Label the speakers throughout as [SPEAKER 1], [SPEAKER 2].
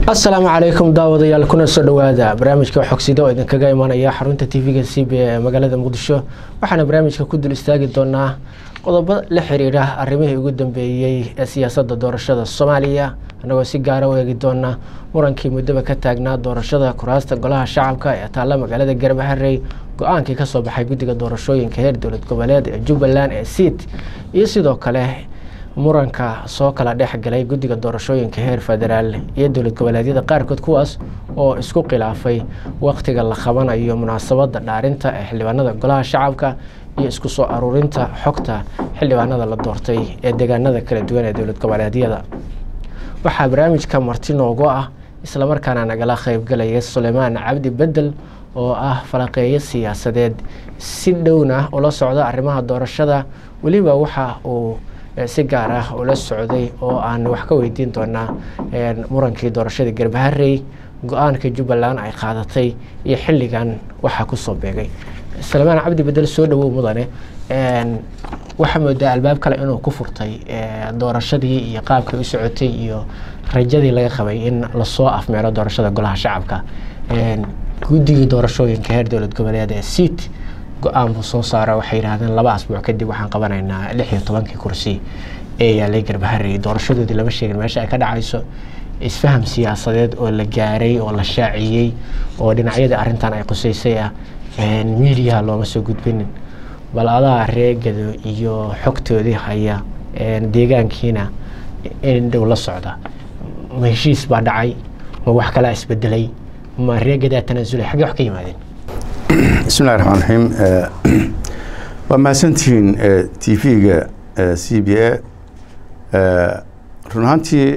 [SPEAKER 1] asalaamu calaykum daawadayaal kuna soo dhowaada barnaamijka xogsida oo idinkaga imanaya xarunta tv-ga c b ee magaalada muqdisho waxaana barnaamijka ku dul istaagi doonaa qodobo la xiriira arrimihii ugu dambeeyey ee siyaasadda doorashada soomaaliya annagoo si gaara u eegi doona murankii muddaba ka taagnaa doorashada kuraasta golaha shacabka ee taalla magaalada garbaharey go-aankii kasoo baxay guddiga doorashooyinka heer dowlad goboleed ee jubbaland ee siit iyo sidoo kale muranka soo kala dhex galay guddiga doorashooyinka heer federaal iyo dowlad goboleedyada qaarkood kuwaas oo isku khilaafay waqtiga la qabanayo munaasabadda dhaarinta ee xildhibaanada golaha shacabka iyo isku soo aruurinta xogta xildhibaanada la doortay ee deegaanada kala duwan ee dowlad goboleedyada waxaa barnaamijka marti noogu ah islamarkaana nagala qeybgalaya suleymaan cabdi bedel oo ah falaqeeyo siyaasadeed si dhowna ula socda arrimaha doorashada weliba waxa uu si gaar ah ula socday oo aan wax ka weydiin doonaa murankii doorashada garbaharey go-aanka jubbaland ay qaadatay iyo xilligan waxaa kusoo beegay salmaan cabdi bedel soo dhawow mudane waxaa moodaa albaab kale inuu ku furtay doorashadii iyo qaabkay u socotay iyo rajadii laga qabay in lasoo afmeero doorashada golaha shacabka guddigii doorashooyinka heer dowlad goboleed ee siit go-aan buu soo saara waxay yidhahdeen laba asbuuc kadib waxaan qabanaynaa lix iyo tobankii kursi ee yaalay garbaharey doorashadoodii lama sheegin meesha ay ka dhacayso isfaham siyaasadeed oo la gaaray oo la shaaciyey oo dhinacyadii arrintan ay quseysay ah miidiyaha looma soo gudbinin bal adaa reegado iyo xogtoodii haya deegaankiina in dhow la socda ma heshiis baa dhacay ma wax kalaa isbedelay ma reegadaa tanaasulay xaggee wax ka yimaadeen
[SPEAKER 2] bismillahi raxmaan raxiim waa mahadsantihiin t v-ga c b a run ahaantii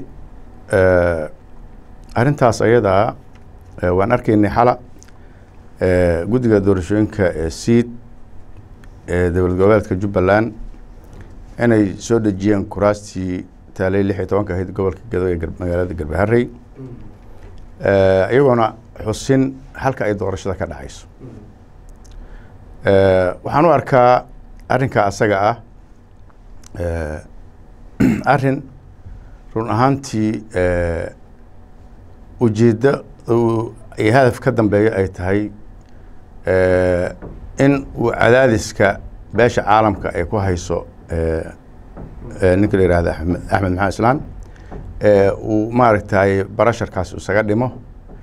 [SPEAKER 2] arrintaas ayadaa waan arkaynay xala guddiga doorashooyinka ee siid ee dowlad goboleedka jubbaland inay soo dejiyeen kuraastii taalay lix iyo tobanka ahayd gobolka gado ee magaalada garbaharey iyagoona xusin halka ay doorashada ka dhacayso waxaan u arkaa arrinka asaga ah arrin run ahaantii ujeeddo iyo hadaf ka dambeeyo ay tahay in uu cadaadiska beesha caalamka ay ku hayso ninka la yihahda amed axmed maxamed islaan uu maaragtay barasharkaas isaga dhimo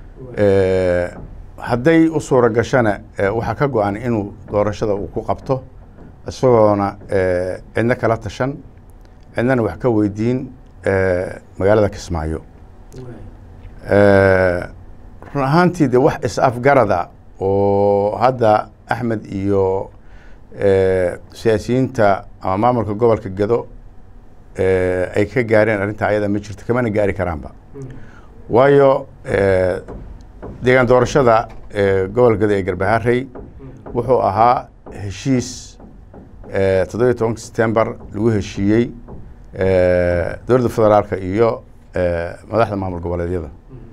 [SPEAKER 2] hadday u suura gashana waxaa ka go-an inuu doorashada uu ku qabto isagoona cidno kala tashan cidnana wax ka weydiin magaalada kismaayo run ahaantii de wax is-afgarada oo hadda axmed iyo siyaasiyiinta ama maamulka gobolka gado ay ka gaareen arrinta ayada ma jirto kamana gaari karaanba waayo deegaan doorashada gobolka gado ee garbaharey wuxuu ahaa heshiis toddobiyo tobanka september lagu heshiiyey dowladda federaalka iyo madaxda maamul goboleedyada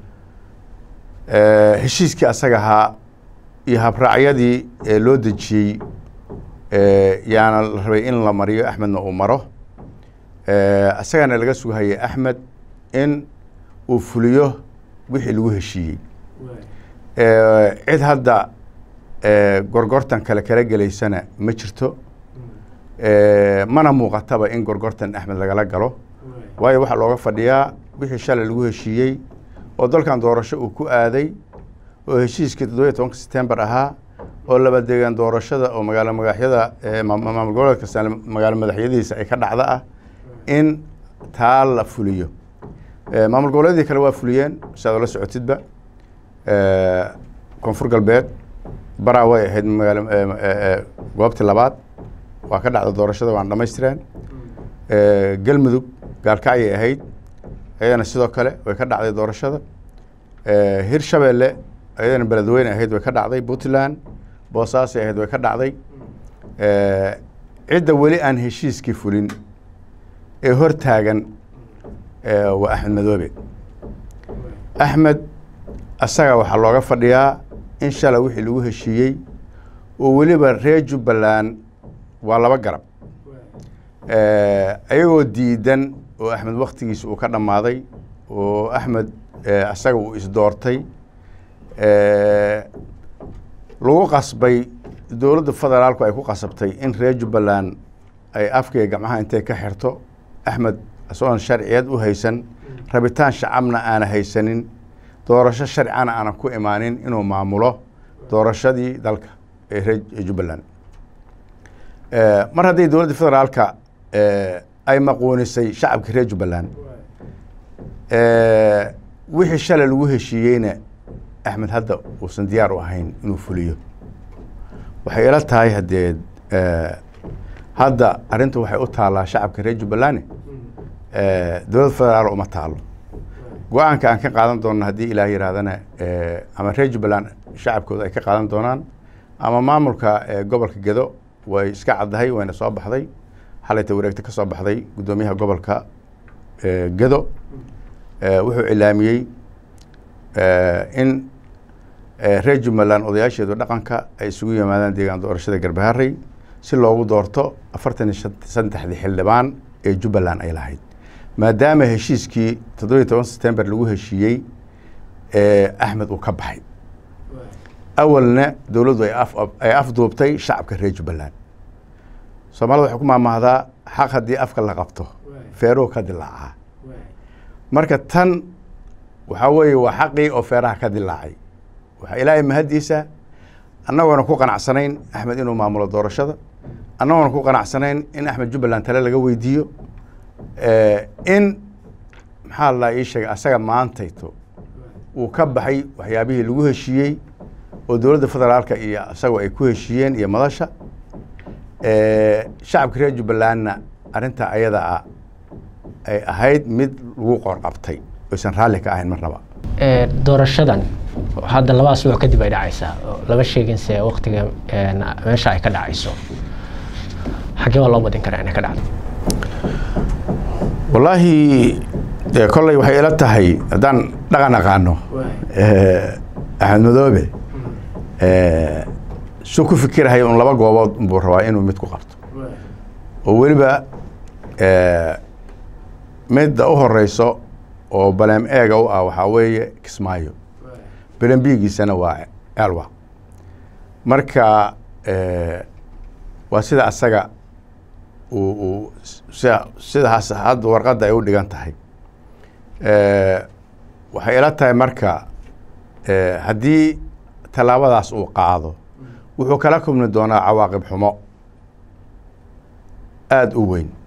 [SPEAKER 2] heshiiskii asaga ahaa iyo habraacyadii loo dejiyey yaana la rabay in la mariyo axmedna uu maro isagana laga sugahayay axmed in uu fuliyo wixii lagu heshiiyey cid hadda gorgortan kale kala gelaysana ma jirto mana muuqataba in gorgortan axmed lagala galo waayo waxaa looga fadhiyaa wixii shalay lagu heshiiyey oo dalkan doorasho uu ku aaday oo heshiiskii toddobiyo tobanka september ahaa oo laba deegaan doorashada oo magaalo magaxyada maamul goboleed kasta magaalo madaxyadiisa ay ka dhacda ah in taa la fuliyo maamul goboleedyadii kale waa fuliyeen siaad ola socotidba koonfur galbeed baraa way ahayd magaalo goobtii labaad waa ka dhacda doorashada waan dhamaystireen galmudug gaalkacyay ahayd ayadana sidoo kale way ka dhacday doorashada hir shabeelle ayadana beledweyne ahayd way ka dhacday puntland boosaasay ahayd way ka dhacday cidda weli aan heshiiskii fulin ee hor taagan waa axmed madoobe axmed asaga waxaa looga fadhiyaa in shala wixii lagu heshiiyey oo weliba reer jubbaland waa laba garab ayagoo diidan oo axmed waktigiisa uu ka dhammaaday oo axmed asaga uu isdoortay lagu qasbay dowladda federaalku ay ku qasabtay in reer jubbaland ay afkaiga gacmaha intay ka xirto axmed isagoon sharciyad u haysan rabitaan shacabna aana haysanin doorasho sharcana aanan ku imaanin inuu maamulo doorashadii dalka ee reer jubbaland mar haddii dowladda federaalka ay maquunisay shacabka reer jubbaland wixii shalay lagu heshiiyeyna axmed hadda uusan diyaar u ahayn inuu fuliyo waxay ila tahay haddee hadda arrintu waxay u taallaa shacabka reer jubbaland dowladda federaal uma taalo go-aanka aan ka qaadan doonno haddii ilaah yihaahdana ama reer jubbaland shacabkooda ay ka qaadan doonaan ama maamulka gobolka gedo way iska caddahay wayna soo baxday xalayta wareegta ka soo baxday guddoomiyaha gobolka gedo wuxuu cilaamiyey in reer jubbaland odayaasheedu dhaqanka ay isugu yimaadaan deegaan doorashada garbaharey si loogu doorto afartan iyo saddexdii xildhibaan ee jubbaland ay lahayd maadaama heshiiskii toddobiyi toban september lagu heshiiyey axmed uu ka baxay awalna dowladdu ay afduubtay shacabka reer jubbaland soomaalida waxay ku maamahdaa xaq haddii afka la qabto feeruhu ka dilaacaa marka tan waxaa weeye waa xaqii oo feeraha ka dilaacay waxaa ilaahay mahaddiisa annagoona ku qanacsanayn axmed inuu maamulo doorashada annagoona ku qanacsanayn in axmed jubbaland tale laga weydiiyo in maxaa la ii sheegay asaga maantayto uu ka baxay waxyaabihii lagu heshiiyey oo dowladda federaalka iyo isagoo ay ku heshiiyeen iyo madasha shacabka reer jubbalandna arrintaa ayada ah ay ahayd mid lagu qorqabtay oysan raalli ka ahayn marnaba
[SPEAKER 1] doorashadan hadda laba asbuuc kadib ay dhacaysaa lama sheegin se waktiga meesha ay ka dhacayso xaggee waa loo badin karaa inay ka dhacdo
[SPEAKER 2] wallaahi kolley waxay ila tahay haddaan dhaqan aqaano axmed madoobe su ku fikirahaya un laba goobood buu rabaa inuu mid ku qabto oo weliba midda u horeyso oo baleem eega u ah waxaa weeye kismaayo belembigiisana waa elwa marka waa sida asaga uu uu sida sidaas hadda warqadda ay u dhigan tahay waxay ila tahay marka haddii tallaabadaas uu qaado wuxuu kala kulmi doonaa cawaaqib xumo aada u weyn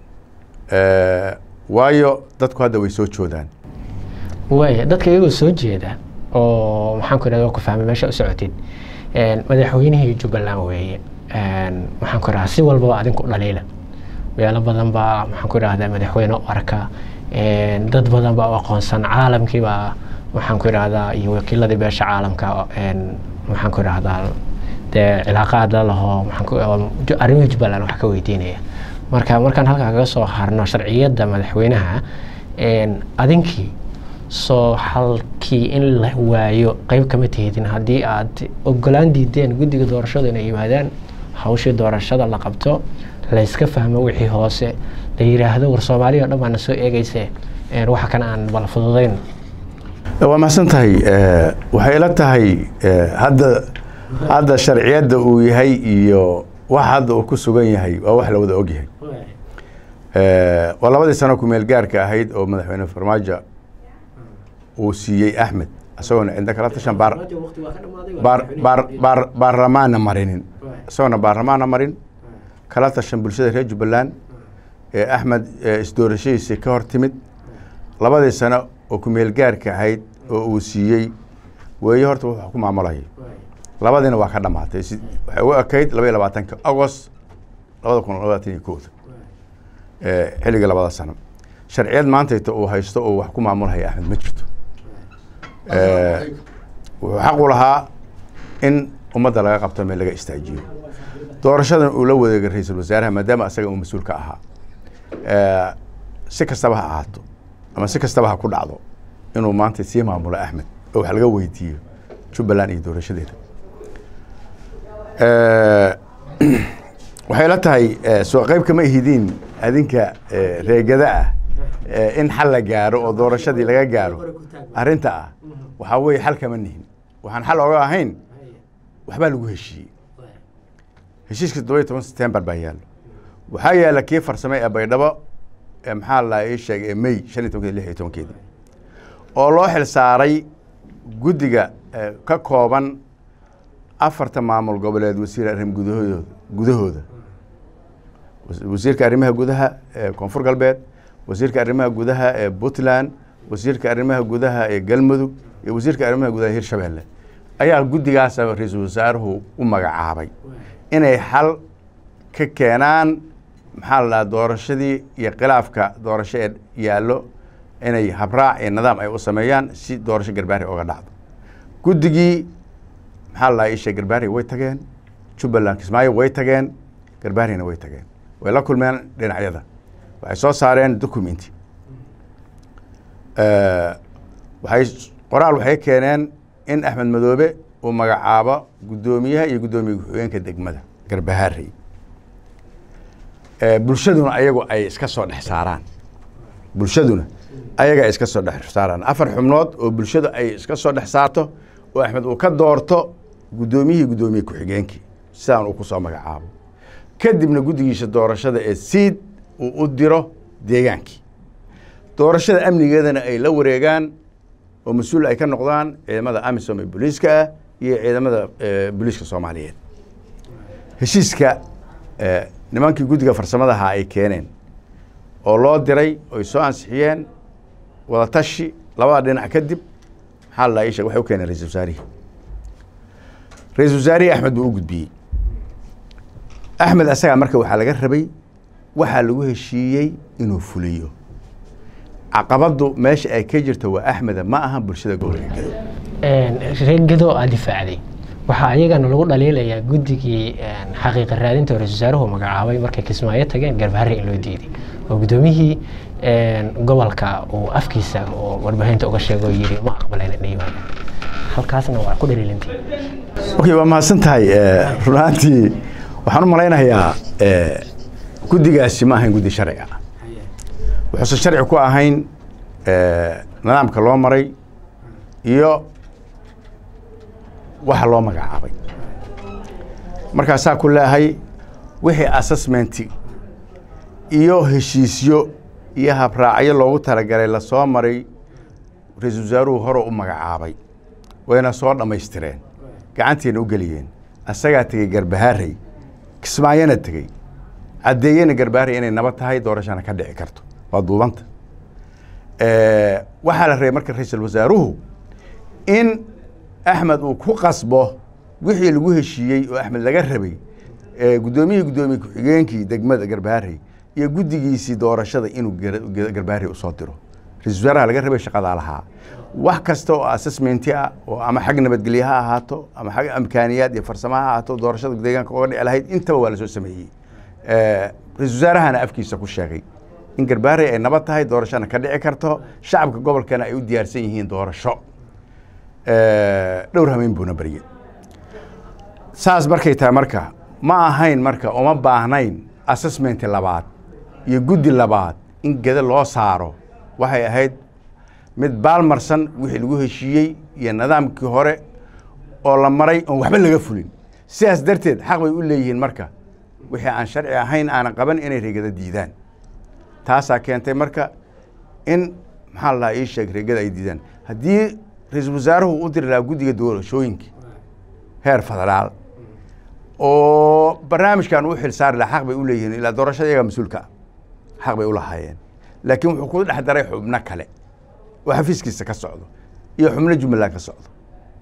[SPEAKER 2] waayo dadku hadda way soo joodaan
[SPEAKER 1] waaya dadka iyagoo soo jeeda oo maxaan ku irahda waa ku fahmay meesha u socotid madaxweynihii jubbaland weeye maxaan ku irahdaa si walbaba adinku dhaliila meelo badan baa maxaan ku irahdaa madaxweyne u arka dad badan baa u aqoonsan caalamkii baa maxaan ku irahdaa iyo wakiiladii beesha caalamka maxaan ku irahdaa dee cilaaqaad la laho arrimaha jubbaland wax ka weydiinaya marka markaan halkaa kaga soo harno sharciyadda madaxweynaha adinkii soo halkii in la waayo qeyb kama tihidin haddii aad ogolaan diideen guddiga doorashada inay yimaadaan hawshii doorashada la qabto layska fahmo wixii hoose la yiraahdo war soomaaliya o dhan baana soo eegeyse waxa kan aan bal fududayn
[SPEAKER 2] waa mahadsan tahay waxay ila tahay hadda hadda sharciyadda uu yahay iyo wax hadda uu ku sugan yahay waa wax la wada og yahay waa labadii sano kumeel gaarka ahayd oo madaxweyne farmaajo uu siiyey axmed isagoona cidna kala tashan baarlamaanna marinin isagoona baarlamaanna marin kala tashan bulshada reer jubbaland ee axmed isdoorashadiisii ka hor timid labadii sano oo kumeel gaarka ahayd oo uu siiyey weeye horta wuxuu ku maamulayay labadiina waa ka dhamaatay waxay ugu ekayd laba iyo labaatanka agost labada kun labaatan iyo kooda xilliga labada sano sharciyad maantayta uu haysto oo wax ku maamulhaya axmed ma jirto wuxuu xaq u lahaa in ummadda laga qabto meel laga istaajiyo doorashadan uu la wadeegay ra-iisul wasaaraha maadaama asaga uu mas-uul ka ahaa si kastaba ha ahaato ama si kastaba ha ku dhacdo inuu maanta sii maamulo axmed oo wax laga weydiiyo jubbaland iyo doorashadeeda waxay la tahay soo qeyb kama ihidiin adinka reegada ah in xal la gaaro oo doorashadii laga gaaro arrinta ah waxaa weeye xal kama nihin waxaan xal oga ahayn waxbaa lagu heshiiyey heshiiska toddoba iyo toban september baa yaallo waxaa yaalla kii farsame ee baydhabo ee maxaa la ii sheegay ee may shan iyo tobankeedi lix iyo tobankeedi oo loo xil saaray guddiga ka kooban afarta maamul goboleed wasiir arrim gudahooda gudahooda wasiirka arrimaha gudaha ee koonfur galbeed wasiirka arrimaha gudaha ee puntland wasiirka arrimaha gudaha ee galmudug iyo wasiirka arrimaha gudaha hirshabelle ayaa guddigaasa ra-iisul wasaaruhu u magacaabay inay xal ka keenaan maxaa la dhaha doorashadii iyo khilaafka doorasho ee yaallo inay habraac iyo nidaam ay u sameeyaan si doorasho garbaari oga dhacdo guddigii maxaa la dhaha isha garbaari way tageen jubbaland kismaayo way tageen garbaarina way tageen way la kulmeen dhinacyada waxay soo saareen documenti waxay qoraal waxay keeneen in axmed madoobe uu magacaabo guddoomiyaha iyo guddoomiye ku-xigeenka degmada garbahaarey bulshaduna ayagu ay iska soo dhex saaraan bulshaduna ayaga ay iska soo dhex saaraan afar xubnood oo bulshadu ay iska soo dhex saarto oo axmed uu ka doorto guddoomiyihii guddoomiye ku-xigeenkii sidaan uu ku soo magacaabo kadibna guddigiisa doorashada ee siid uu u diro deegaankii doorashada amnigeedana ay la wareegaan oo mas-uul ay ka noqdaan ciidamada amisom ee booliiska ah iyo ciidamada booliiska soomaaliyeed heshiiska nimankii guddiga farsamadaha ay keeneen oo loo diray oy soo ansixiyeen wadatashi labada dhinac kadib maxaa la ii sheeg waxay u keeneen ra-isul wasaarihii ra-isul wasaarihii axmed buu u gudbiyey axmed asagaa marka waxaa laga rabay waxaa lagu heshiiyey inuu fuliyo caqabaddu meesha ay ka jirto waa axmeda ma aha bulshada gobolka gedo
[SPEAKER 1] reer gedo aa difaacday waxaa ayagana lagu dhaliilayaa guddigii xaqiiqa raadinta ra-isul wasaaruhu magacaabay markay kismaayo tageen garbaharre in loo diiday oo guddoomiyihii gobolka uu afkiisa oo warbaahinta uga sheego yiri ma aqbaleen inay yimaadaan halkaasna waa ku dhaliilantay
[SPEAKER 2] okay waa mahadsan tahay run ahaantii waxaan u malaynayaa guddigaasi ma ahayn guddi sharci ah wuxuusan sharci ku ahayn nidaamka loo maray iyo waxa loo magacaabay markaasaa ku leehay wixii assessmenti iyo heshiisyo iyo habraacyo loogu talagalay lasoo maray ra-iisul wasaaruhu hore u magacaabay wayna soo dhammaystireen gacantiina u geliyeen asagaa tegey garbahaarey kismaayona tegey caddeeyena garbaharey inay nabad tahay doorashana ka dhici karto waa duubanta waxaa la rabay marka ra-iisul wasaaruhu in axmed uu ku qasbo wixii lagu heshiiyey oo axmed laga rabay guddoomiyihii guddoomiye ku-xigeenkii degmada garbaharey iyo guddigiisii doorashada inuu garbaharey usoo diro ra-isul wasaaraha laga rabay shaqadaa lahaa wax kasta oo assessmenti ah oo ama xag nabadgelye ha ahaato ama xag amkaaniyaad iyo farsamo ha ahaato doorashada deegaanka oga dhici lahayd intaba waa lasoo sameeyey ra-isul wasaarahana afkiisa ku sheegay in garbaharey ay nabad tahay doorashana ka dhici karto shacabka gobolkana ay u diyaarsan yihiin doorasho dhowr hameyn buuna baryey saas markay tahay marka ma ahayn marka uma baahnayn assessmenti labaad iyo guddi labaad in geda loo saaro waxay ahayd mid baalmarsan wixii lagu heshiiyey iyo nidaamkii hore oo la maray oon waxba laga fulin sidaas darteed xaq bay u leeyihiin marka wixii aan sharci ahayn aanan qaban inay reegada diidaan taasaa keentay marka in maxaa la ii sheeg reegada ay diidaan haddii ra-iisul wasaaruhu u diri lahaa guddiga doorashooyinka heer federaal oo barnaamijkan u xil saari lahaa xaq bay u leeyihiin ilaa doorashada iyaga mas-uulka ah xaq bay u lahaayeen laakiin wuxuu ku dhex daray xubno kale oo xafiiskiisa ka socdo iyo xubno jumbaland ka socdo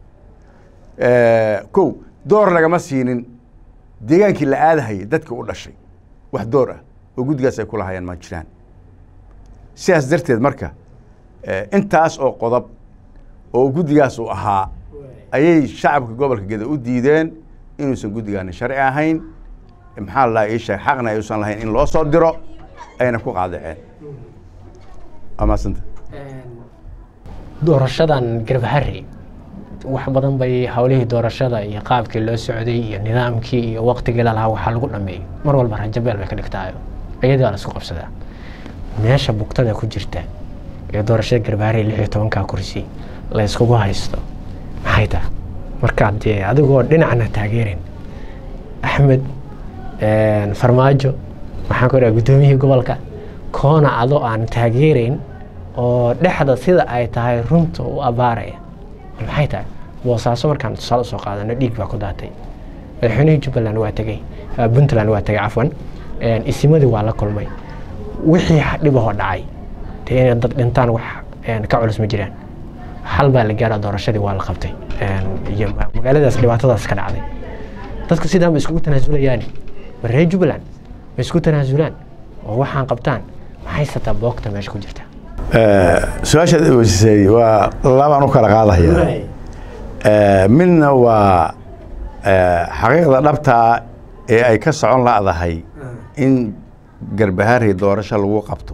[SPEAKER 2] kow door lagama siinin deegaankii la aadahayay dadkii u dhashay wax door ah oo guddigaas ay ku lahaayeen ma jiraan sidaas darteed marka intaas oo qodob oo guddigaas uu ahaa ayay shacabka gobolka geda u diideen inuusan guddigaani sharci ahayn maxaa la ii sheeg xaqna ayuusan lahayn in loo soo diro ayna ku qaadaceen waa mahadsanta
[SPEAKER 1] doorashadan garbaharey wax badan bay howlihii doorashada iyo qaabkii loo socday iyo nidaamkii iyo waqtigii lalahaa waxaa lagu dhameeyey mar walba rajabeel bay ka dhigtaayo iyadii waa la isku qabsadaa meesha bugtada ku jirta ee doorashada garbaare lix iyo tobankaa kursi la yskugu haysto maxay tahay markaad dee adigoo dhinacna taageerin axmed farmaajo maxaan ku dhaha guddoomiyihii gobolka koona adoo aan taageerayn oo dhexda sida ay tahay runta u abaaraya maxay tahay boosaaso markaan tusaale usoo qaadano dhiig baa ku daatay madaxweynihii jubbaland waa tegey puntland waa tegey cafwan isimadii waa la kulmay wixii dhibahoo dhacay dee inay dad dhintaan wax ka culus ma jiraan hal baa la gaara doorashadii waa la qabtay iyo magaaladaas dhibaatadaas ka dhacday dadka sidaan ba iskugu tanaasulayaan ma reer jubbaland ma isku tanaasulaan oo waxaan qabtaan maxay sataa boogta meesha ku jirta
[SPEAKER 2] su-aashaad weysisay waa labaan u kala qaadaya midna waa xaqiiqda dhabtaa ee ay ka socon la'dahay in garbahaarey doorasho lagu qabto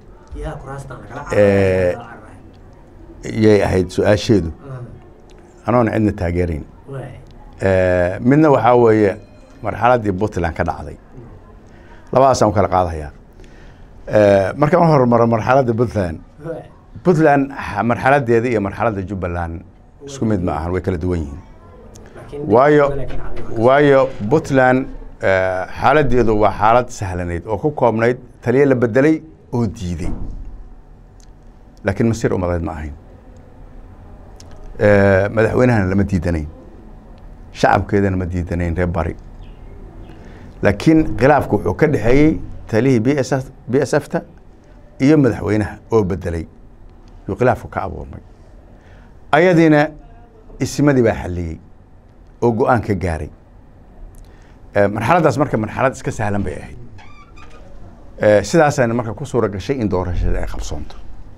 [SPEAKER 2] yay ahayd su-aasheedu anoona cidna taageerayn midna waxaa weeye marxaladdii puntland ka dhacday labadaasaan u kala qaadaya markaan u hormaro marxaladda puntland puntland marxaladeeda iyo marxaladda jubbaland isku mid ma ahan way kala duwan yihiin waayo waayo puntland xaaladeedu waa xaalad sahlanayd oo ku koobnayd taliye la bedelay oo diiday laakiin masiir umadeed ma ahayn madaxweynahana lama diidanayn shacabkeedana ma diidanayn reer bari laakiin khilaafku wuxuu ka dhexeeyey talihii b s b s f ta iyo madaxweynaha oo bedelay yuu khilaafku ka abuurmay ayadiina isimadii baa xalliyey oo go-aan ka gaaray marxaladdaas marka marxalad iska sahlan bay ahayd sidaasana marka ku suura gashay in doorashada ay qabsoonto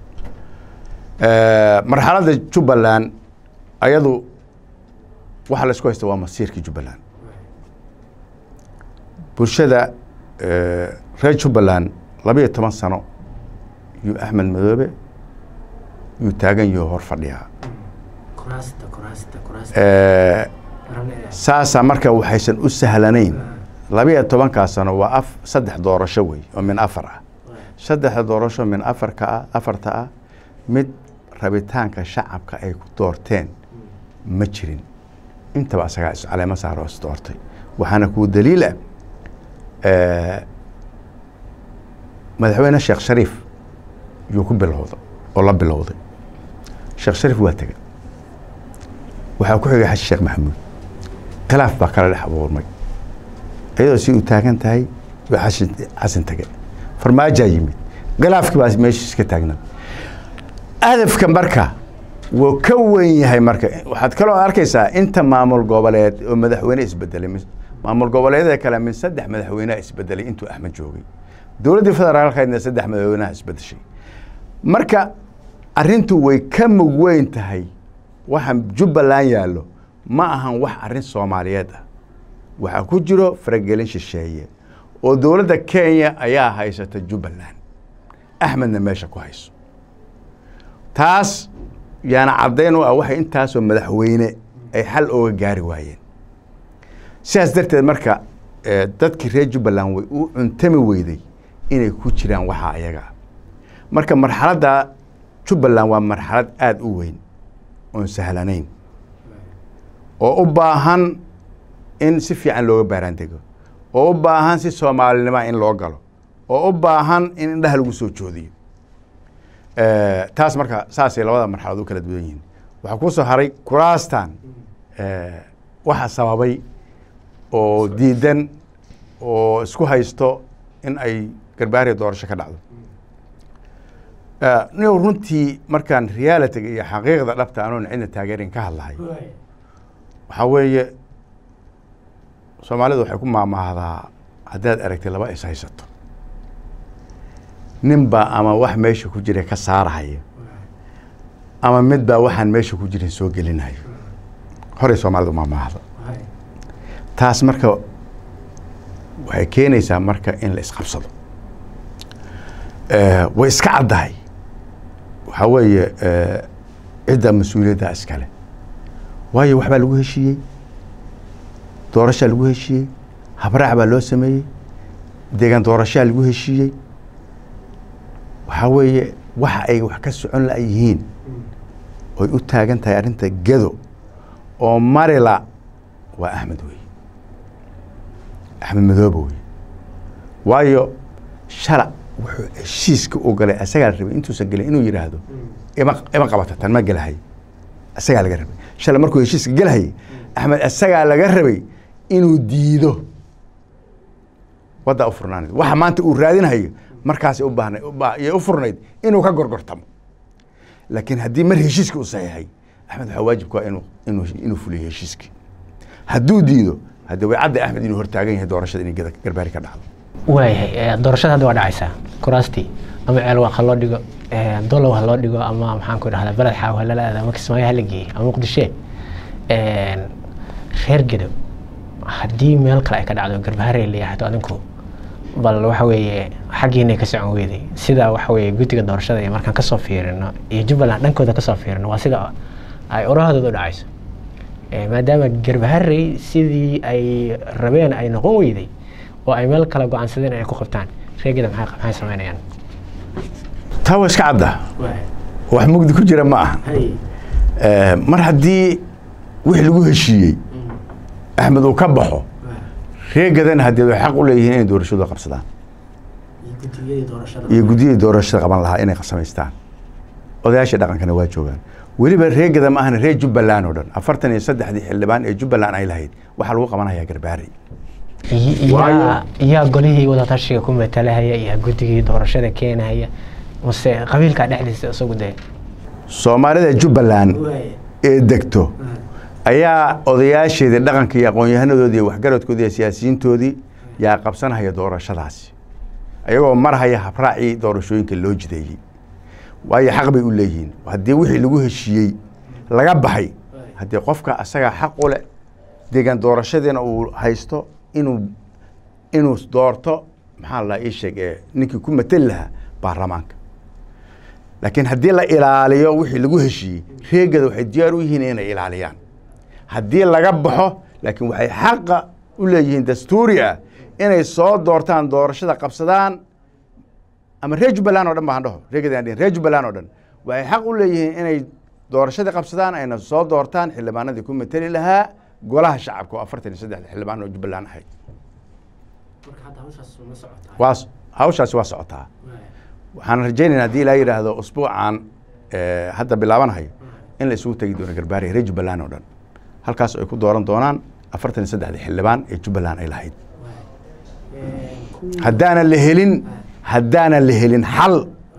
[SPEAKER 2] marxaladda jubbaland ayadu waxa la isku haysta waa masiirkii jubbaland bulshada reer jubbaland labiyo toban sano yuu axmed madoobe yuu taagan yaho hor fadhiyaa saasaa marka waxaysan u sahlanayn labiyo tobankaa sano waa af saddex doorasho wey oo min afar ah saddexda doorasho min afarka ah afarta ah mid rabitaanka shacabka ay ku doorteen ma jirin intaba asagaa iscaleemo saaroo is doortay waxaana kuu daliila madaxweyne sheekh shariif yuu ku bilowda oo la bilowday sheekh shariif waa tegey waxaa ku xigay xasan sheekh maxamuud khilaaf baa kala dhex abuurmay iyadoo si uu taagan tahay waa xasan xasan tege farmaajaa yimid khilaafkii baa meesha iska taagnaa hadafka marka wuu ka weyn yahay marka waxaad kaloo arkaysaa inta maamul goboleed oo madaxweyne isbedelay maamul goboleedyada kale min saddex madaxweyneha isbedelay intuu axmed joogay dowladdii federaalkeedna saddex madaxweynaha isbedeshay marka arrintu way ka mug weyn tahay waxa jubbaland yaallo ma ahan wax arrin soomaaliyeed ah waxaa ku jiro faragelin shisheeye oo dowladda kenya ayaa haysata jubbaland axmedna meesha ku hayso taas yaana caddayn u ah waxay intaasoo madaxweyne ay xal ooga gaari waayeen sidaas darteed marka dadkii reer jubbaland way u cuntami weyday inay ku jiraan waxaa ayaga marka marxaladda jubbaland waa marxalad aada u weyn oon sahlanayn oo u baahan in si fiican looga baaraandego oo u baahan si soomaalinima in loo galo oo u baahan in indhaha lagu soo joodiyo taas marka saasay labada marxalad u kala duwan yihiin waxaa kuu soo haray kuraastan waxa sababay oo diidan oo isku haysto in ay garbaariya doorasho ka dhacdo niyow runtii markaan realityga iyo xaqiiqda dhabta anoon cidna taageerin ka hadlahay waxaa weeye soomaalidu waxay ku maamaahdaa haddaad aragtay laba is haysato nin baa ama wax meesha ku jira ka saarahaya ama mid baa waxaan meesha ku jirin soo gelinayo horey soomaalidu maamaahda taas marka waxay keenaysaa marka in la isqabsado way iska caddahay waxaa weeye cidda mas-uuliyadda iskale waayo waxbaa lagu heshiiyey doorashaa lagu heshiiyey habraac baa loo sameeyey deegaan doorashaa lagu heshiiyey waxaa weeye waxa ay wax ka socon la yihiin oy u taagan tahay arrinta gedo oo marila waa axmed wey axmed madoobe wey waayo shala wuxuu heshiiska u galay asagaa la rabay intuusan gelin inuu yidhaahdo ima ima qabata tan ma gelahay asagaa laga rabay shala markuu heshiiska gelahayay axmed asagaa laga rabay inuu diido waddaa u furnaanayd waxa maanta uu raadinhayo markaasay u baahnay yay u furnayd inuu ka gorgortamo laakiin haddii mar heshiiska u saxiixay axmed waxaa waajibku waa inuu inuu inuu fuliyo heshiiskii hadduu diido haddii way cadda axmed inuu hortaagan yahay doorashada inay gada garbaari ka dhacdo
[SPEAKER 1] waayahay doorashada hadda waa dhacaysaa kuraastii ama ceelwaaq ha loo dhigo dolow ha loo dhigo ama maxaan ku dhahdaa beled xaaw ha lala aado ama kismaayo ha la geeyey ama muqdishe reer gedo haddii meel kale ay ka dhacdo garbaharey la yahdo adinku bal waxa weeye xaggiinay ka socon weyday sida waxa weeye guddiga doorashada iyo markaan kasoo fiirino iyo jubbaland dhankooda kasoo fiirino waa sida ay orahadooda u dhacayso maadaama garbaharey sidii ay rabeen ay noqon weyday oo ay meel kale go-aansadeen inay ku qabtaan reegeda maxay maxay samaynayaan
[SPEAKER 2] taa waa iska cadda wax mugdi ku jira ma aha mar haddii wixii lagu heshiiyey axmed uu ka baxo reegadana haddii way xaq u leeyihiin inay doorashadu qabsadaan iyo guddiyadii doorashada qaban lahaa inay samaystaan odayaashii dhaqankana waa joogaan weliba reegada ma ahana reer jubbaland oo dhan afartan iyo saddexdii xildhibaan ee jubbaland ay lahayd waxaa lagu qabanhayaa garbaari
[SPEAKER 1] yaa golihii wadatashiga ku matalahaya iyo guddigii doorashada keenahaya mase qabiilkaa dhexdiisa isagu dee
[SPEAKER 2] soomaalida jubbaland ee degto ayaa odayaasheedii dhaqanka iyo aqoon-yahanadoodii iyo waxgaradkoodii iyo siyaasiyiintoodii yaa qabsanhaya doorashadaasi ayagoo marhaya habraacii doorashooyinka loo jideeyey waayo xaq bay u leeyihiin haddii wixii lagu heshiiyey laga baxay haddii qofka asagaa xaq u leh deegaan doorashadiina uu haysto inuu inuu doorto maxaa la ii sheeg ee ninkii ku mateli lahaa baarlamaanka laakiin haddii la ilaaliyo wixii lagu heshiiyey reegada waxay diyaar u yihiin inay ilaaliyaan haddii laga baxo laakiin waxay xaqa u leeyihiin dastuuri ah inay soo doortaan doorashada qabsadaan ama reer jubbaland o dhan baan dhaho reegadaan reer jubbaland oo dhan waxay xaq u leeyihiin inay doorashadii qabsadaan ayna soo doortaan xildhibaanadii ku mateli lahaa golaha shacabka oo afartan iyo saddexda xildhibaan oo jubbaland ahayd waa hawshaasi waa socotaa waxaan rajaynayna haddii ilaa yidhaahdo usbuucan hadda bilaabanahayo in la isugu tegi doono garbaariya reer jubbaland oo dhan halkaas ay ku dooran doonaan afartan iyo saddexda xildhibaan ee jubbaland ay lahayd haddaanan la helin haddaanan la helin xal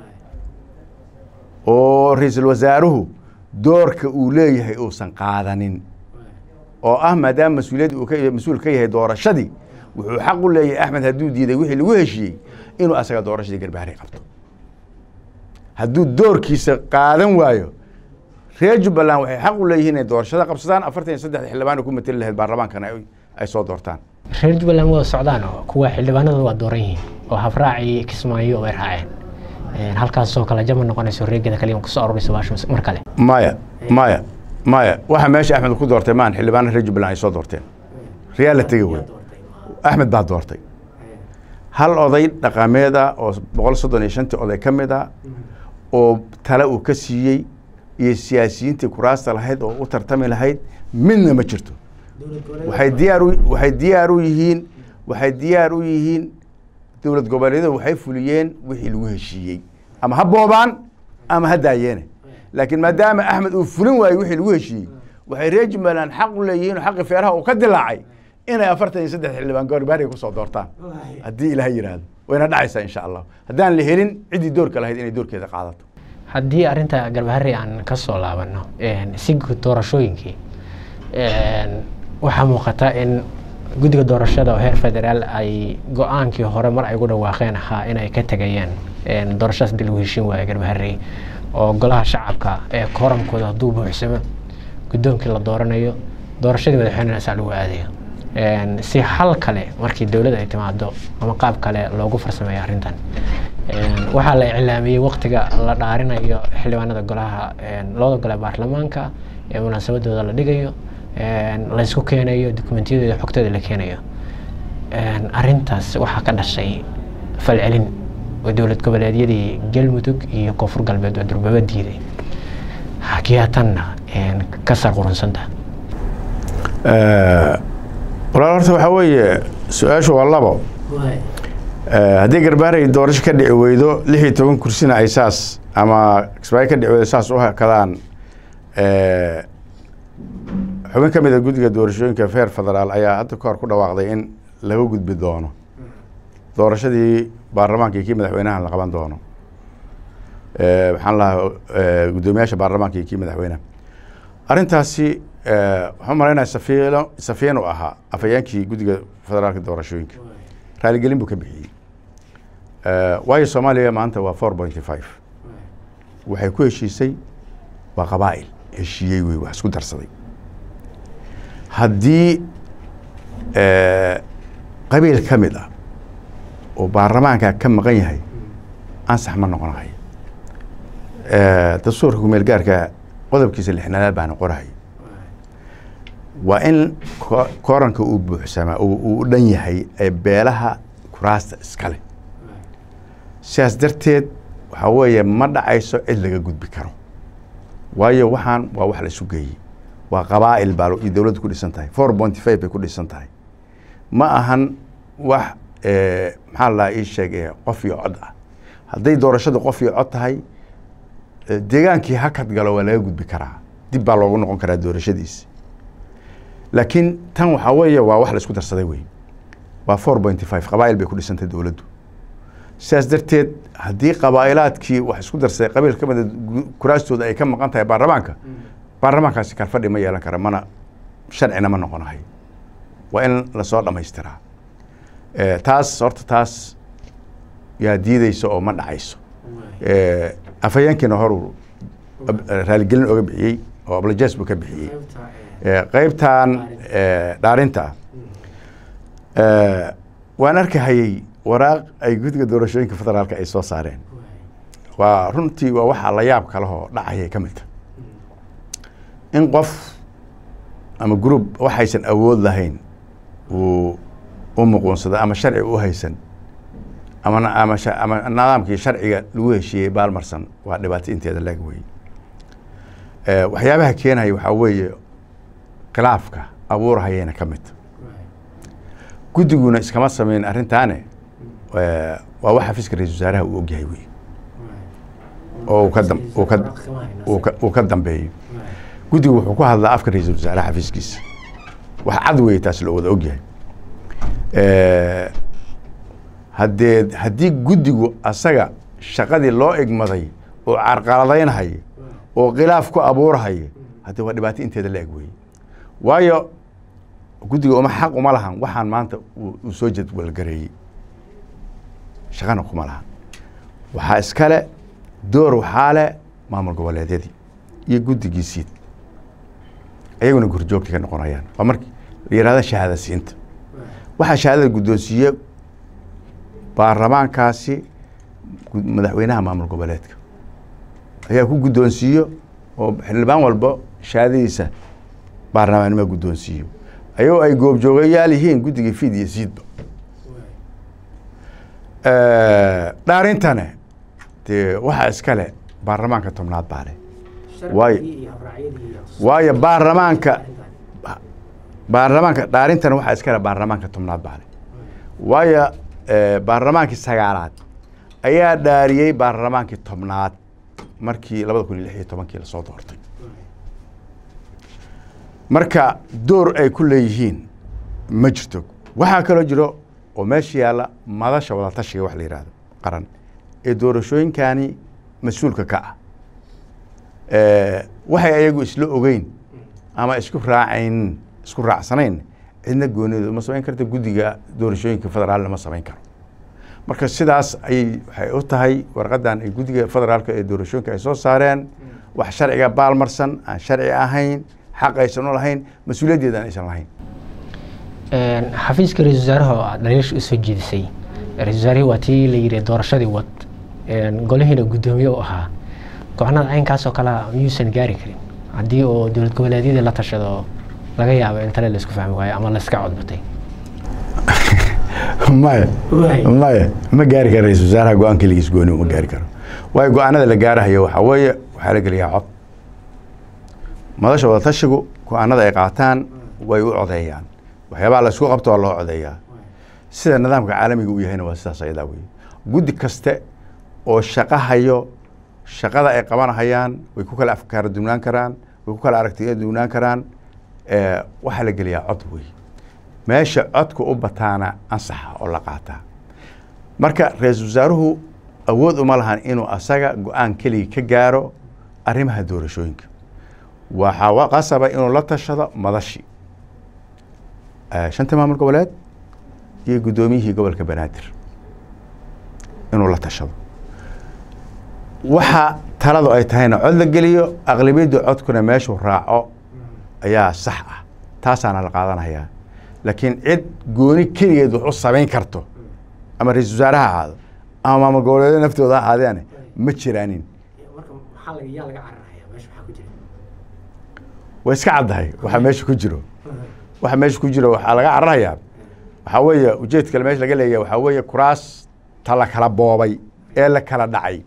[SPEAKER 2] oo ra-iisul wasaaruhu doorka uu leeyahay uusan qaadanin oo ah maadaama mas-uuliyadda uu ka mas-uul ka yahay doorashadii wuxuu xaq u leeyahay axmed hadduu diiday wixii lagu heshiiyey inuu asaga doorashadii garbaari qabto hadduu doorkiisa qaadan waayo reer jubbaland waxay xaq u leeyihiin inay doorashada qabsadaan afartan iyo saddexda xildhibaan ku mateli lahayd baarlamaankana ay soo doortaan
[SPEAKER 1] reer jubbaland wada socdaan oo kuwa xildhibaanada waa dooran yihiin oo habraacii kismaayo way raaceen halkaasoo kale jama noqonayso reegada kaliya kusoo aruuraysa baasho mar kale
[SPEAKER 2] maya maya maya waxa meesha axmed ku doortay maan xildhibaana reer jubbaland ay soo doorteen riyaa la tegi wey axmed baa doortay hal oday dhaqameed ah oo boqol soddon iyo shantii oday ka mid ah oo tale uu ka siiyey iyo siyaasiyiintii kuraasta lahayd oo u tartami lahayd midna ma jirto waxay diyaar u waxay diyaar u yihiin waxay diyaar u yihiin dowlad goboleedyada waxay fuliyeen wixii lagu heshiiyey ama ha boobaan ama ha daayeene laakiin maadaama axmed uu fulin waayey wixii lagu heshiiyey waxay reer jubbaland xaq u leeyihiin oo xaqi feeraha uu ka dilaacay inay afartan iyo saddex xildhibaan goorbaariga kusoo doortaan haddii ilaah yidhaahdo wayna dhacaysaa insha allah haddaan la helin ciddii doorka lahayd inay doorkeeda qaadato
[SPEAKER 1] haddii arrinta garbahari aan ka soo laabano si guud doorashooyinkii waxaa muuqata in guddiga doorashada oo heer federaal ay go-aankii hore mar ay ugu dhawaaqeen ahaa in ay ka tegayeen doorashadaas hadii lagu heshiin waayo garbahari oo golaha shacabka ee kooramkooda hadduu buuxsamo guddoonkii la dooranayo doorashadii madaxweynena saa lagu aadayo si xal kale markii dowladda ay timaado ama qaab kale loogu farsameeyo arrintan waxaa la iclaamiyey waktiga la dhaarinayo xildhibaanada golaha labada gole baarlamaanka ee munaasabadooda la dhigayo laysku keenayo dokumentiyadooda xogtooda la keenayo arrintaas waxaa ka dhashay falcelin oo dowlad goboleedyadii galmudug iyo koonfur galbeed oo durbaba diiday hakiyaa tanna ka sarqurunsanta
[SPEAKER 2] walaal horta waxaa weeye su-aashu waa labo haddii garbaaray doorasho ka dhici weydo lix iyo toban kursina ay saas ama kismaayo ka dhici weydo saas u hakadaan xubin ka mid a guddiga doorashooyinka feer federaal ayaa hadda ka hor ku dhawaaqday in laga gudbi doono doorashadii baarlamaanka iyo kii madaxweynaha la qaban doono maxaan lahaa guddoomiyaasha baarlamaanka iyo kii madaxweynaha arrintaasi waxaan malaynaya safiino safiin u ahaa afhayeenkii guddiga federaalka doorashooyinka raaligelin buu ka bixiyey waayo soomaaliya maanta waa four pointy five waxay ku heshiisay waa qabaa'il heshiiyey wey wax isku darsaday haddii qabiil ka mid ah oo baarlamaanka ka maqan yahay ansax ma noqonahay dastuurka kumeel gaarka qodobkiisa lixnaadaad baana qorahay waa in kooranka uu buuxsamaa uu u dhan yahay ee beelaha kuraasta iskale sidaas darteed waxaa weeye ma dhacayso cid laga gudbi karo waayo waxaan waa wax la isu geeyey waa qabaa'il baa iyo dowladdu ku dhisan tahay four pointy five bay ku dhisan tahay ma ahan wax maxaa la ii sheeg qof iyo cod ah hadday doorashadu qof iyo cod tahay deegaankii hakad galo waa laga gudbi karaa dib baa loogu noqon karaa doorashadiisi laakiin tan waxaa weeye waa wax la isku darsaday wey waa four pointy five qabaa'il bay ku dhisantahay dowladdu sidaas darteed haddii qabaa'ilaadkii wax isku darsaday qabiil ka mida kuraastooda ay ka maqan tahay baarlamaanka baarlamaankaasi kalfadhi ma yeelan kara mana sharcina ma noqonahay waa in lasoo dhamaystiraa taas horta taas yaa diideysa oo ma dhacayso afhayeenkiina horuu raaligelin oga bixiyey oo ablajes buu ka bixiyey qeybtan dhaarinta ah waan arkahayey waraaq ay guddiga doorashooyinka federaalka ay soo saareen waa runtii waa waxaa la yaab kalehoo dhacayay ka midta in qof ama group waxaysan awood lahayn uu u muquunsado ama sharci u haysan ama ama ama nidaamkii sharciga lagu heshiiyey baalmarsan waa dhibaato inteeda laag wey waxyaabaha keenaya waxaa weeye khilaafka abuurhayayna ka mid guddiguna iskama sameyn arrintaane waa wax xafiiska ra-isul wasaaraha uu ogyahay wey oo uu ka dam uu ka uu ka uu ka dambeeyo guddigu wuxuu ku hadlaa afka ra-isul wasaaraha xafiiskiisa wax cad wey taas loo wada ogyahay haddee haddii guddigu asaga shaqadii loo igmaday oo carqaladaynhaya oo khilaaf ku abuurhaya haddee waa dhibaato inteeda la eg weye waayo guddiga uma xaq uma lahan waxaan maanta uu soo jadwalgareeyey shaqana kuma lahan waxaa iskale door waxaa le maamul goboleedyadii iyo guddigiisiid ayaguna gurjoogta ka noqonayaan waa marki la yihahda shahaada siinta waxaa shahaadada guddoonsiiye baarlamaankaasi madaxweynaha maamul goboleedka ayaa ku guddoonsiiyo oo xildhibaan walba shahaadadiisa baarlamaannima guddoonsiiyo ayagoo ay goobjoogayaal yihiin guddigii fiid iyo siidba dhaarintane dee waxaa iskale baarlamaanka tobnaad baa leh waayo waayo baarlamaanka baarlamaanka dhaarintana waxaa iskale baarlamaanka tobnaad baa leh waayo baarlamaankii sagaalaad ayaa dhaariyey baarlamaankii tobnaad markii labada kun iyo lix iyo tobankii lasoo doortay marka door ay ku leeyihiin ma jirto waxaa kaloo jiro oo meesha yaalla madasha wadatashiga wax la yihahdo qaran ee doorashooyinkani mas-uulka ka ah waxay ayagu isla ogeyn ama isku raacayn isku raacsanayn cidna goonidu ma samayn karta guddiga doorashooyinka federaalna ma samayn karo marka sidaas ayay waxay u tahay warqadan ay guddiga federaalka ee doorashooyinka ay soo saareen wax sharciga baalmarsan aan sharci ahayn xaq aysan u lahayn mas-uuliyaddeeda aan aysan lahayn
[SPEAKER 1] xafiiska ra-isul wasaaraha oo aad dhaliisha usoo jeedisay ra-isul wasaarihii waa tii la yidhi doorashadii wad golihiina guddoomiye u ahaa go-aanada caynkaas oo kalea miyuusan gaari karin haddii oo dowlad goboleedyadii la tashado laga yaabo in tale laisku fahmi waayo ama laiska codbatay
[SPEAKER 2] maya maya ma gaari karo ra-isul wasaaraha go-aan keligiis gooni ma gaari karo waayo go-aanada la gaarahayo waxaa weeye waxaa la geliyaa cod madasha wadatashigu go-aanada ay qaataan way u codeeyaan waxyaabaha la isku qabto waa loo codeeyaa sida nidaamka caalamiga uu yahayna waa sidaas ayadaa wey guddi kaste oo shaqo hayo shaqada ay qabanahayaan way ku kala afkaara duwnaan karaan way ku kala aragtiya duwnaan karaan waxaa la geliyaa cod wey meesha codka u bataana ansaxa oo la qaataa marka ra-iisul wasaaruhu awood uma lahan inuu asaga go-aan keliga ka gaaro arrimaha doorashooyinka waxaa qasaba inuu la tashado madashi shanta maamul goboleed iyo guddoomiyihii gobolka banaadir inuu la tashado waxa taladu ay tahayna cod la geliyo aqlabiyadda codkuna meeshuu raaco ayaa sax ah taasaana la qaadanayaa laakiin cid gooni keligeed wax u samayn karto ama ra-isul wasaare ha ahaado ama maamul goboleedo naftooda ha ahaadeane ma jiraanin way iska caddahay waxa meesha ku jiro waxa meesha ku jiro waxaa laga cararayaa waxaa weeye ujeed kale meesha laga leeyahay waxaa weeye kuraas ta la kala boobay ee la kala dhacay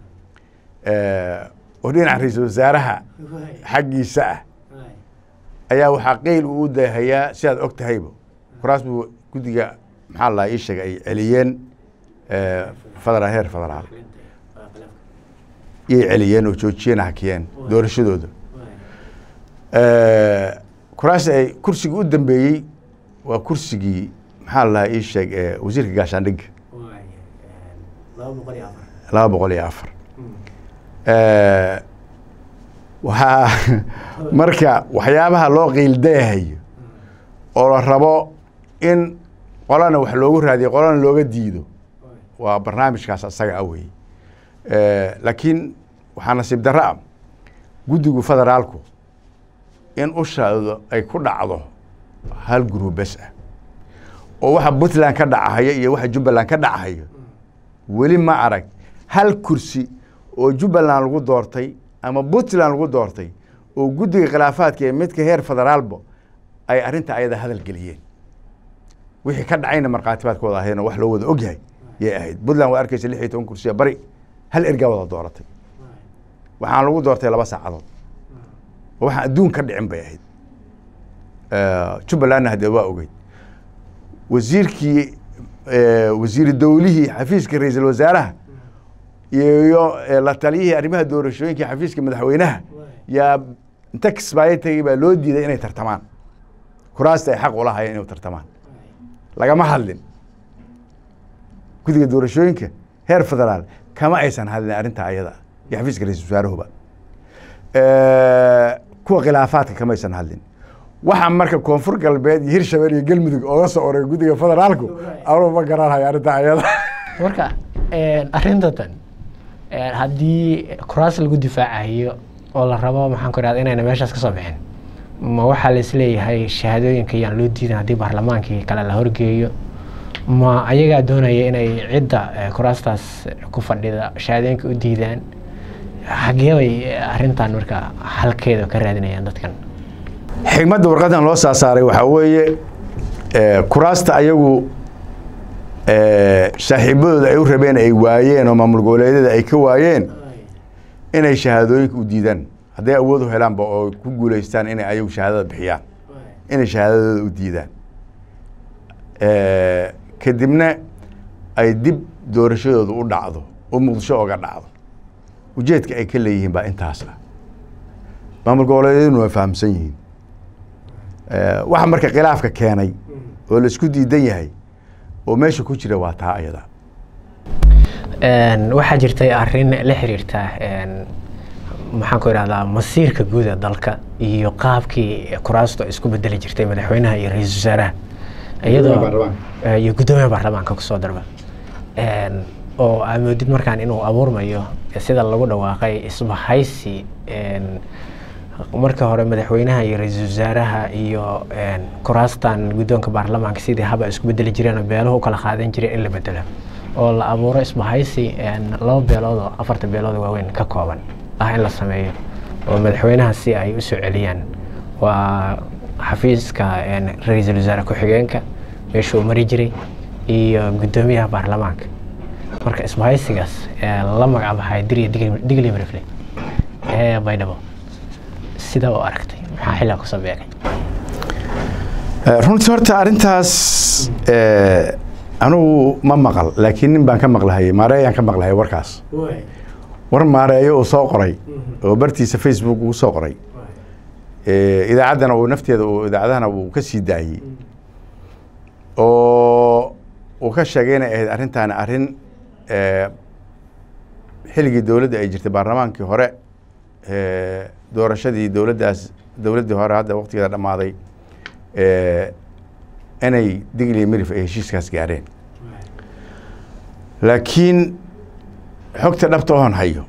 [SPEAKER 2] oo dhinaca ra-iisul wasaaraha xaggiisa ah ayaa waxaa qeyl uu u daahayaa si aad og tahayba kuraas buu guddiga maxaa la ii sheegay ay celiyeen federaal heer federaal iyay celiyeen oo joojiyeen hakiyeen doorashadooda kuraas ay kursigii u dambeeyey waa kursigii maxaa la ii sheeg wasiirka gaashaandhigga laba boqol iyo afar waxaa marka waxyaabaha loo qiildayahayo oo la rabo in qolana wax loogu raadiyo qolana looga diido waa barnaamijkaas asaga a wey laakiin waxaa nasiib darro ah guddigu federaalku in ushaado ay ku dhacdo hal gurub bes ah oo waxa puntland ka dhacahaya iyo waxa jubbaland ka dhacahayo weli ma arag hal kursi oo jubbaland lagu doortay ama puntland lagu doortay oo guddiga khilaafaadka ee midka heer federaalba ay arrinta ayada hadal geliyeen wixii ka dhacayna markhaatibaadkooda ahayna wax loo wada ogyahay yay ahayd puntland waa arkeysa lix iyo toban kursiya bari hal ergaa wada dooratay waxaan lagu doortay laba saacadood waxaan adduun ka dhicin bay ahayd jubbalandna haddee waa ogeyd wasiirkii wasiiri dowlihii xafiiska ra-iisul wasaaraha iyo la taliyihii arrimaha doorashooyinka xafiiska madaxweynaha yaa inta kismaayo tegey baa loo diiday inay tartamaan kuraasta ay xaq ulahayeen inay tartamaan lagama hadlin guddiga doorashooyinka heer federaal kama aysan hadlin arrinta ayada iyo xafiiska ra-isul wasaaruhuba kuwa khilaafaadka kama aysan hadlin waxaa marka koonfur galbeed iyo hirshabelle iyo galmudug ooga soo oray guddiga federaalku anuu ma garanhayo arrinta ayada
[SPEAKER 1] marka arintatan haddii kuraas lagu difaacayo oo la rabo maxaan ku idhahda inayna meeshaas ka soo bixin ma waxaa la isleeyahay shahaadooyinka yaan loo diidan haddii baarlamaankii kale la horgeeyo ma ayagaa doonaya inay cidda kuraastaas ku fadhida shahaadooyinka u diidaan xagee bay arrintan marka halkeeda ka raadinayaan dadkan
[SPEAKER 2] xigmadda warqadan loo saasaaray waxaa weeye kuraasta ayagu saaxiibadooda ay u rabeen ay waayeen oo maamul goboleedyada ay ka waayeen inay shahaadooyinka u diidaan hadday awood u helaanba oo ku guuleystaan inay ayagu shahaadada bixiyaan inay shahaadadooda u diidaan kadibna ay dib doorashadooda u dhacdo oo muqdisho oga dhacdo ujeedka ay ka leeyihiin baa intaas ah maamul goboleedyaduna waa fahamsan yihiin waxa marka khilaafka keenay oo la isku diidan yahay oo meesha ku jira waa taa ayada
[SPEAKER 1] waxaa jirtay arrin la xiriirta maxaan ku idhahdaa masiirka guud ee dalka iyo qaabkii kuraastu isku bedeli jirtay madaxweynaha iyo ra-iisul wasaaraha iyadoo iyo guddoomiyaha baarlamaanka kusoo darba oo aa moodid markaan inuu abuurmayo sida lagu dhawaaqay isbahaysi marka hore madaxweynaha iyo ra-iisul wasaaraha iyo kuraastan guddoonka baarlamaanka sidii haba isku bedeli jireen oo beeluhu ukala qaadan jireen in la bedelo oo la abuuro isbahaysi laba beelood oo afarta beelood waaweyn ka kooban ah in la sameeyo oo madaxweynaha si ay usoo celiyaan waa xafiiska ra-iisul wasaare ku-xigeenka meeshuu mari jiray iyo guddoomiyaha baarlamaanka marka isbahaysigaas ee la magacbaxay dir iyo digli mirifle ee baydhabo sida u aragtay maxaa xilaa kusoo beegay
[SPEAKER 2] runtii horta arrintaas anugu ma maqal laakiin nin baan ka maqlahayay maareeyaan ka maqlahayay warkaas war maareeyo uu soo qoray oo bartiisa facebook uu soo qoray idaacaddana uu nafteeda uu idaacadahana uu ka sii daayey oo uu ka sheegay inay ahayd arrintaani arrin xilligii dowladda ay jirtay baarlamaankii hore doorashadii dowladdaas dowladdii hore hadda waqtigeeda dhammaaday inay digli mirif ay heshiiskaas gaareen laakiin xogta dhabta oon hayo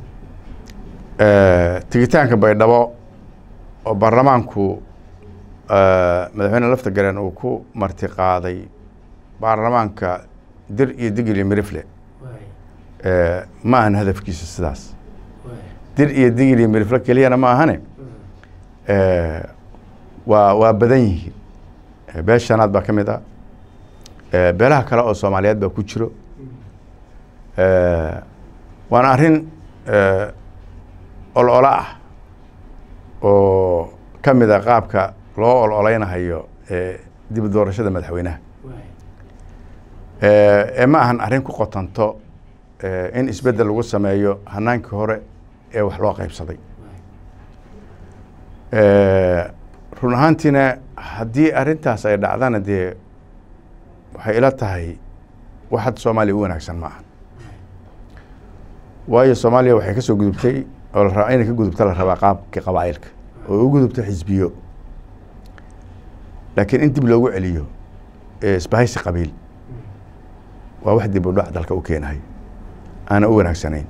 [SPEAKER 2] tigitaanka baydhabo oo baarlamaanku madaxweyne lafta garen uu ku marti qaaday baarlamaanka dir iyo digli mirifle ma ahan hadafkiisa sidaas dir iyo digli mirifle keliyana ma ahane waa waa badan yihiin beel shanaad baa ka mid ah beelaha kale oo soomaaliyeed baa ku jiro waana arrin olola ah oo ka mid a qaabka loo ololeynahayo dib doorashada madaxweynaha ee ma ahan arrin ku qotanto in isbeddel lagu sameeyo hanaankii hore ee wax loo qaybsaday run ahaantiina haddii arrintaas ay dhacdana dee waxay ila tahay wax hadda soomaaliya u wanaagsan ma aha waayo soomaaliya waxay ka soo gudubtay oo la inay ka gudubta la rabaa qaabkii qabaa'ilka oo u gudubto xisbiyo laakiin in dib loogu celiyo isbahaysi qabiil waa wax dib u dhac dalka u keenahay aana u wanaagsanayn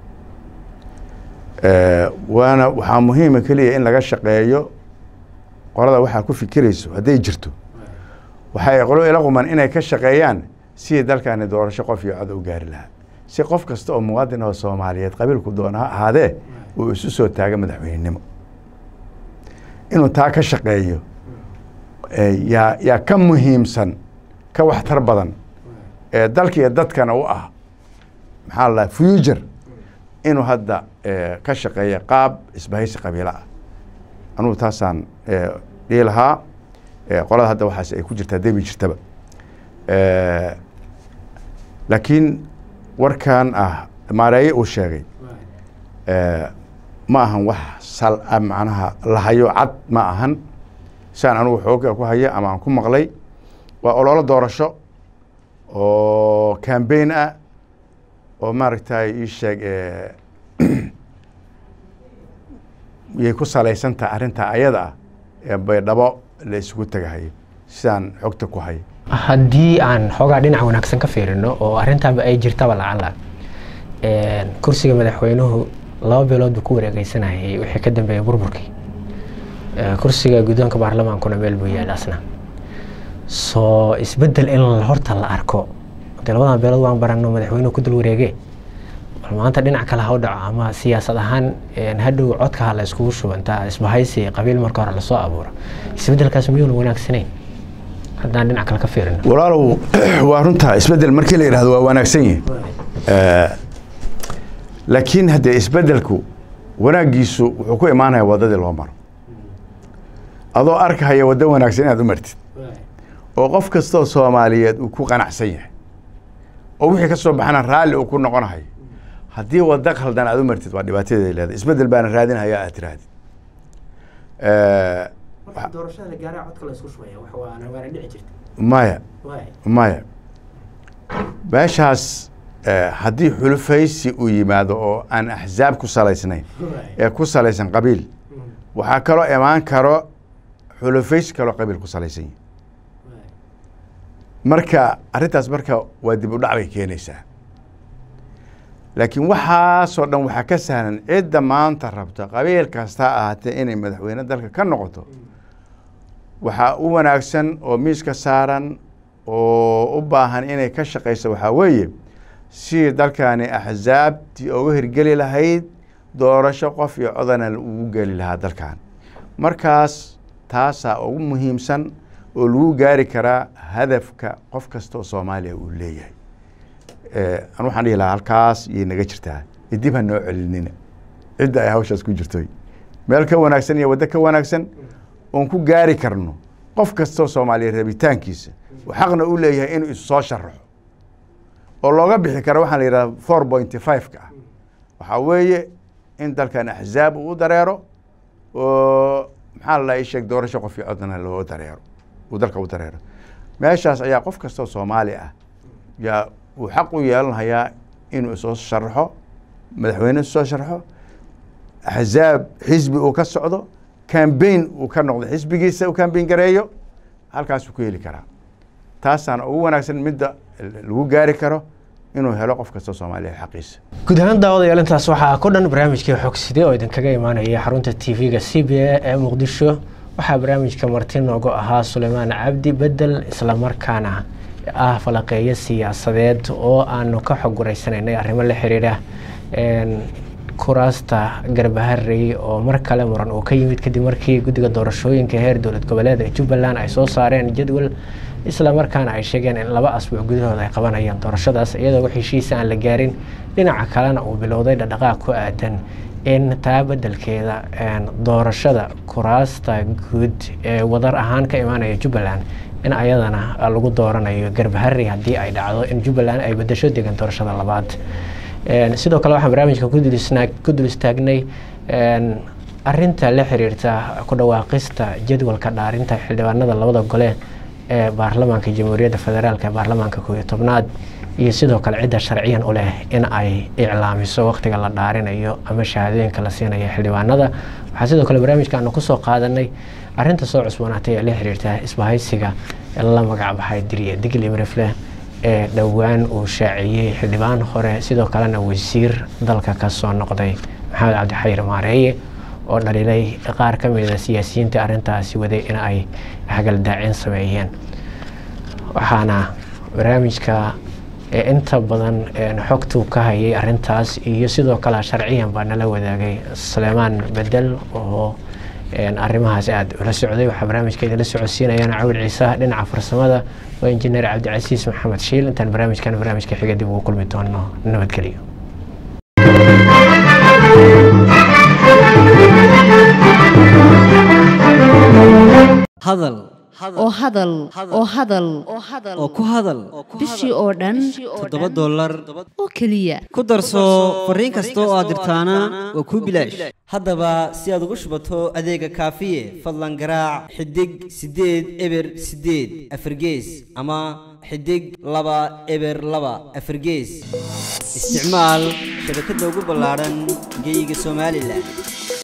[SPEAKER 2] waana waxaa muhiima keliya in laga shaqeeyo qolada waxaa ku fikirayso hadday jirto waxay qolo ila quman inay ka shaqeeyaan sidii dalkani doorasho qof iyo cod u gaari lahaa si qof kasta oo muwaadin oo soomaaliyeed qabiilku doona ha ahaadee uu isu soo taaga madaxweynenimo inuu taa ka shaqeeyo yaa yaa ka muhiimsan ka waxtar badan ee dalka iyo dadkana u ah maxaa la future inuu hadda ka shaqeeya qaab isbahaysi qabiilo ah anugu taasaan dhihi lahaa qolada hadda waxaas ay ku jirtaa debi jirtaba laakiin warkan ah maareeye uu sheegay ma ahan wax sal macnaha lahayo cad ma ahan siaan anugu xooga ku haya ama aan ku maqlay waa ololo doorasho oo cambaign ah oo maaragtay ii sheeg yay ku salaysantaha arrintaa ayada ah ee baydhabo la isugu tegahayo sidaan xogta ku hayo
[SPEAKER 1] haddii aan xoogaa dhinac wanaagsan ka fiirino oo arrintaaba ay jirtaba lacala kursiga madaxweynuhu laba bilood buu ku wareegeysanayay wixii ka dambeeyay burburkii kursiga guddoonka baarlamaankuna meel buu yaal asna soo isbeddel in horta la arko de labadan beelood waan barano madaxweynuhu ku dul wareege bal maanta dhinac kale ha u dhaco ama siyaasad ahaan hadhow codka ha la iskugu shubantaa isbahaysi qabiil marka hore lasoo abuuro isbeddelkaas miyuuna wanaagsanayn haddaan dhinac kale ka fiirino
[SPEAKER 2] walaalow waa runtaa isbeddel markii la yidhahdo waa wanaagsan yihi laakiin haddee isbeddelku wanaaggiisu wuxuu ku imaanaya waddadii loo maro adoo arkahaya waddo wanaagsan inaad u martid oo qof kastoo soomaaliyeed uu ku qanacsan yahay oo wixii ka soo baxana raalli uu ku noqonahayo haddii waddo khaldan aad u martid waa dhibaatadeeda leedahay isbeddel baana raadinhaya aad tirahdid maya maya meeshaas haddii xulufaysi uu yimaado oo aan axzaab ku salaysnayn ee ku salaysan qabiil waxaa kaloo imaan karo xulufaysi kaloo qabiil ku salaysan yihi marka arrintaas marka waa dib u dhac bay keenaysaa laakiin waxaasoo dhan waxaa ka sahlan cidda maanta rabta qabiil kasta ahaatee inay madaxweyne dalka ka noqoto waxaa u wanaagsan oo miiska saaran oo u baahan inay ka shaqayso waxaa weeye sidii dalkani axzaabtii uga hirgeli lahayd doorasho qof iyo codana ugu geli lahaa dalkan markaas taasaa ugu muhiimsan oo lagu gaari karaa hadafka qof kasta oo soomaaliya uu leeyahay an waxaan dhihi lahaa halkaas yay naga jirtaa idib ha noo celinina cidda ay hawshaas ku jirtoy meel ka wanaagsan iyo waddo ka wanaagsan oon ku gaari karno qof kastoo soomaaliya rabitaankiisa uu xaqna u leeyahay inuu isu soo sharaxo oo looga bixi karo waxaa la yidhahda four pointy five-ka ah waxaa weeye in dalkan axzaab uu u dareero oo maxaa la sheeg doorasho qof iyo codna loo dareero uu dalka u dareero meeshaas ayaa qof kastoo soomaali ah yaa uu xaq u yeelanayaa inuu isoo sharaxo madaxweyne isoo sharaxo axzaab xisbi uu ka socdo cambaign uu ka noqdo xisbigiisa uu cambaign gareeyo halkaasuu ku heli karaa taasaana ugu wanaagsan midda lagu gaari karo inuu helo qof kastoo soomaaliya xaqiisa
[SPEAKER 1] guud ahaan daawadayaal intaas waxaa ku dhan barnaamijkii xogside oo idinkaga imaanaya xarunta t v-ga c b a ee muqdisho waxaa barnaamijka marti noogu ahaa suleymaan cabdi bedel islamarkaana ah falaqeeyo siyaasadeed oo aanu ka xog guraysanaynay arrimo la xiriira kuraasta garbaharey oo mar kale muran uu ka yimid kadib markii guddiga doorashooyinka heer dowlad goboleed ee jubbaland ay soo saareen jadwal islamarkaana ay sheegeen in laba asbuuc gudahooda ay qabanayaan doorashadaas iyadoo wax heshiisa aan la gaarin dhinaca kalena uu bilowday dhaqdhaqaaq ku aadan in taa bedelkeeda doorashada kuraasta guud ee wadar ahaan ka imaanaya jubbaland in ayadana lagu dooranayo garbaharey haddii ay dhacdo in jubbaland ay bedesho degan doorashada labaad sidoo kale waxaan barnaamijka ku dul istaagnay arinta la xiriirta ku dhawaaqista jadwalka dhaarinta xildhibaanada labada gole ee baarlamaanka jamhuuriyadda federaalk ee baarlamaanka koob iyo tobnaad iyo sidoo kale cidda sharciyan u leh in ay iclaamiso waqtiga la dhaarinayo ama shahaadooyinka la siinayo xildhibaanada waxaa sidoo kale barnaamijka aanu kusoo qaadanay arinta soo cusboonaatay ee la xiriirta isbahaysiga la magacbaxay diriye digli mirifle ee dhowaan uu shaaciyey xildhibaan hore sidoo kalena wasiir dalka ka soo noqday maxamed cabdixayir maareeye oo dhaliilay qaar ka mida siyaasiyiinta arrintaasi waday in ay hagaldaacin sameeyeen waxaana barnaamijka inta badan xogtuu ka hayay arintaas iyo sidoo kale sharciyan baa nala wadaagay suleymaan bedel oo arrimahaas aada ula socday waxaa barnaamijka idinla socodsiinayaan cawil ciise dhinaca farsamada waa injineer cabdicasiis maxamed shiil intaan barnaamijkan barnaamijka xiga dib ugu kulmi doono nabadgelyo
[SPEAKER 3] hadal
[SPEAKER 4] oo hadal oo hadal
[SPEAKER 3] oo ku hadal
[SPEAKER 4] bishii oo dhan
[SPEAKER 3] toddoba dollar
[SPEAKER 4] oo keliya
[SPEAKER 3] ku darso fariin kasta oo aad dirtaana waa kuu bilaash haddaba si aad ugu shubato adeega kaafiye fadlan garaac xidig siddeed eber siddeed afargees ama xidig laba eber laba afargees isticmaal shabakadda ugu ballaadhan geyga somalilan